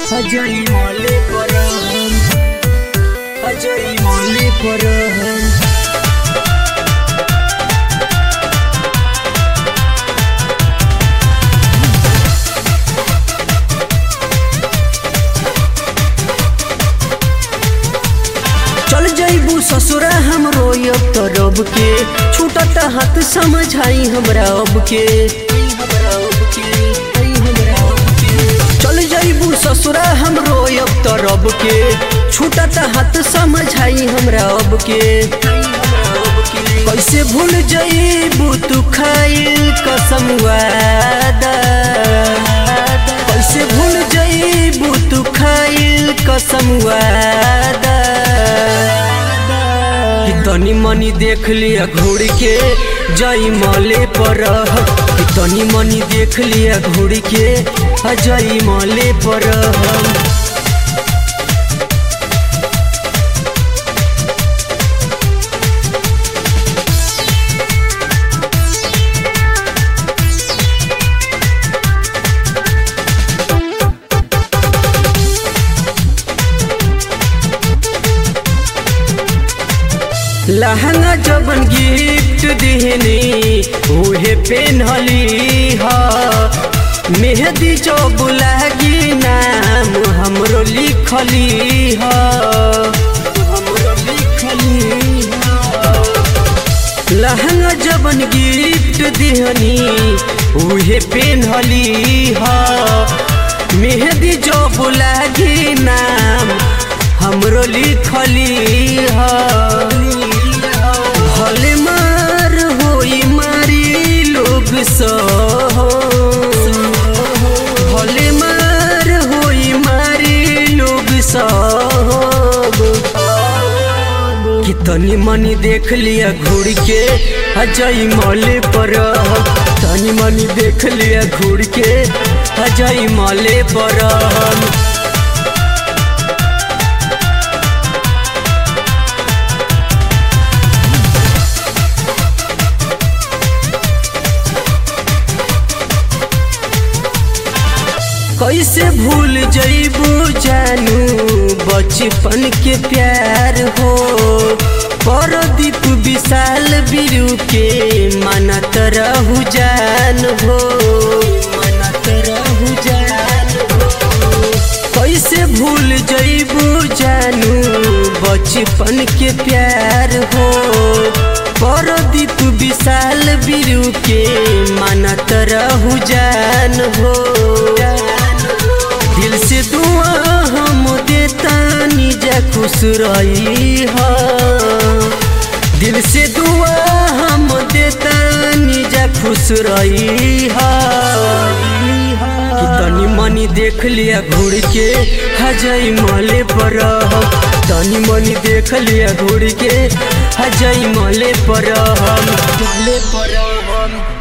अजय मले पर अजय मले पर चल जैबू ससुरा हम रोयब तो रब के छूटत हाथ समझाई हमरा अब के चल जैबू ससुरा हम रोयब तो रब के छूटत हाथ समझाई हमरा अब के कैसे भूल जैबू तू खाइल कसम वादा कैसे भूल जैबू तू खाइल कसम वादा कि तनी मनी देख लिया घूर के जई मले पर कि तनी मनी देख लिया घूर के जई मले पर लहंगा जबन गिफ्ट दिहनी उहे पेनहली ह मेहदी जो बुलागी नाम हमरो लिखली ह हमरो लिखली लहंगा जबन गिफ्ट दिहनी उहे पेनहली ह मेहदी जो बुलागी नाम हमरो लिखली ह भले मार होई मारी लोग सह भले मार होई मारी लोग सब कितनी मनी देख लिया घूर के अजय मले पर तनी मनी देख लिया घूर के अजय मले पर कैसे भूल जैबू जानू बचपन के प्यार हो परदीप विशाल बिरु के मनत रहू जान हो मनत रहू जान हो कैसे भूल जैबू जानू बचपन के प्यार हो परदीप विशाल बिरु के मनत रहू जान हो दिल से दुआ हम देता निजा खुश रही हा दिल से दुआ हम देता निजा खुश रही हा कि तनी मनी देख लिया घूर के हजई मले पर तनी मनी देख लिया घूर के हजई मले पर मले पर